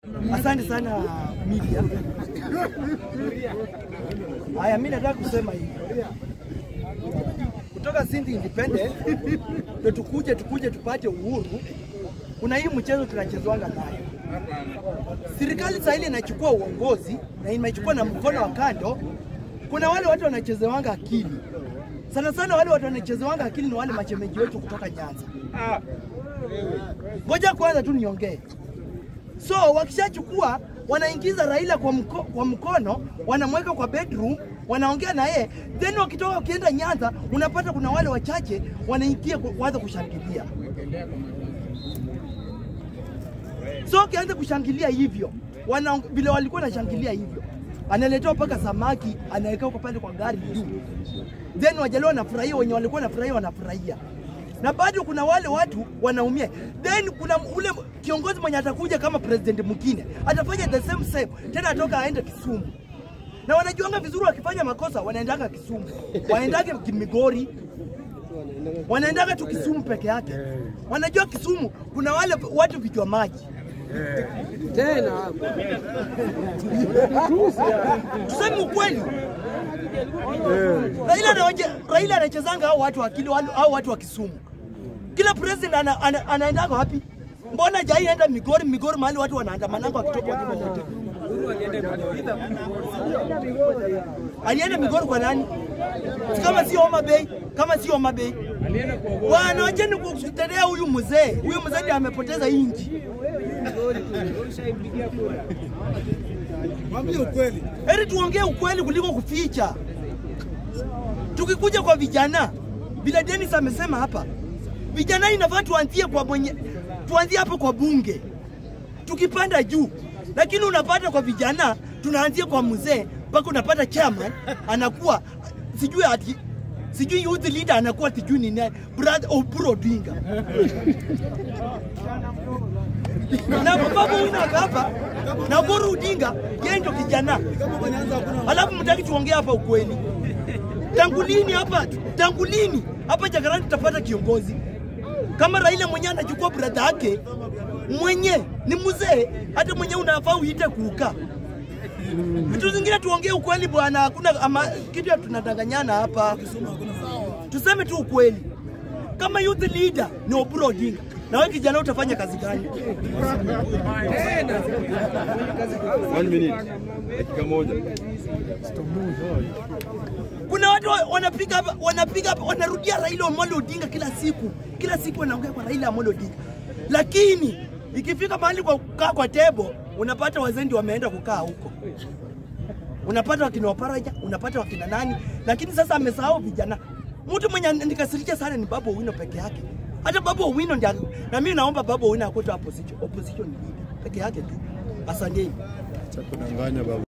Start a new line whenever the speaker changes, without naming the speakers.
Asante sana media. Haya, mimi nataka kusema hivi kutoka Sindi Independent ndio tukuje tukuje tupate uhuru. Kuna hii mchezo tunachezwanga nayo. Serikali sasa ile inachukua uongozi na imechukua na mkono wa kando. Kuna wale watu wanachezewanga akili sana sana, wale watu wanachezewanga akili ni wale machemeji wetu kutoka Nyanza. Ngoja kwanza tu niongee. So wakishachukua wanaingiza Raila kwa, mko, kwa mkono, wanamweka kwa bedroom, wanaongea na yeye, then wakitoka wakienda Nyanza, unapata kuna wale wachache wanaingia ku- kuanza kushangilia. So wakianza kushangilia hivyo, wana vile walikuwa wanashangilia hivyo, analetewa mpaka samaki anawekewa kwa pale kwa gari juu, then wajaluo wanafurahia, wenye walikuwa wanafurahia wanafurahia na bado kuna wale watu wanaumia. Then kuna ule kiongozi mwenye atakuja kama president mwingine atafanya the same same, tena atoka aende Kisumu, na wanajuanga vizuri, wakifanya makosa wanaendaga Kisumu, waendage Migori, wanaendaga tu Kisumu peke yake. Wanajua Kisumu kuna wale watu vichwa maji
tena
tuseme ukweli. Raila anawaje- Raila anachezanga hao watu wa akili wale- hao watu wa Kisumu. Kila president ana, ana, anaendaga wapi? Mbona jai enda Migori, Migori mahali watu wanaandamananga wakitoka wakiwa wote. Alienda Migori kwa nani? Si Kama sio Homa Bay, kama sio Homa Bay. Bwana wacheni kutetea huyu mzee. Huyu mzee ndiye amepoteza inji.
Mwambie ukweli.
Heri tuongee ukweli kuliko kuficha. Tukikuja kwa vijana, vile Dennis amesema hapa, vijana inafaa tuanzie kwa mwenye, tuanzie hapo kwa bunge, tukipanda juu, lakini unapata kwa vijana tunaanzia kwa mzee mpaka unapata chairman anakuwa sijui ati sijui youth leader anakuwa sijui ni nani, brother Oburu Odinga na babu huyu hapa na Oburu Odinga yeye ndio kijana
Kama kwa Nyanza hakuna
Alafu mtaki tuongee hapa ukweli. Tangu lini hapa? Tangu lini hapa Jakarta tutapata kiongozi kama Raila mwenyewe anachukua brada yake mwenye ni mzee, hata mwenye unafaa uite kuka. Vitu zingine tuongee ukweli bwana, hakuna ama kitu ya tunadanganyana hapa. Tuseme tu ukweli. Kama youth leader ni Oburu Odinga, na wewe kijana utafanya kazi gani?
One minute. Dakika moja.
Kuna watu wa- wanapiga hapa, wanapiga hapa, wanarudia Raila Amolo Odinga kila siku, kila siku wanaongea kwa Raila Amolo Odinga, lakini ikifika mahali kwa kukaa kwa tebo, unapata wazendi wameenda kukaa huko, unapata wakina Waparaja, unapata wakina nani, lakini sasa amesahau vijana. Mtu mwenye nikasirisha sana ni Babu Owino peke yake. Hata Babu Owino ndiye, na mimi naomba Babu Owino akuwe tu opposition, opposition leader peke yake tu. Asanteni.
Cha kudanganya baba.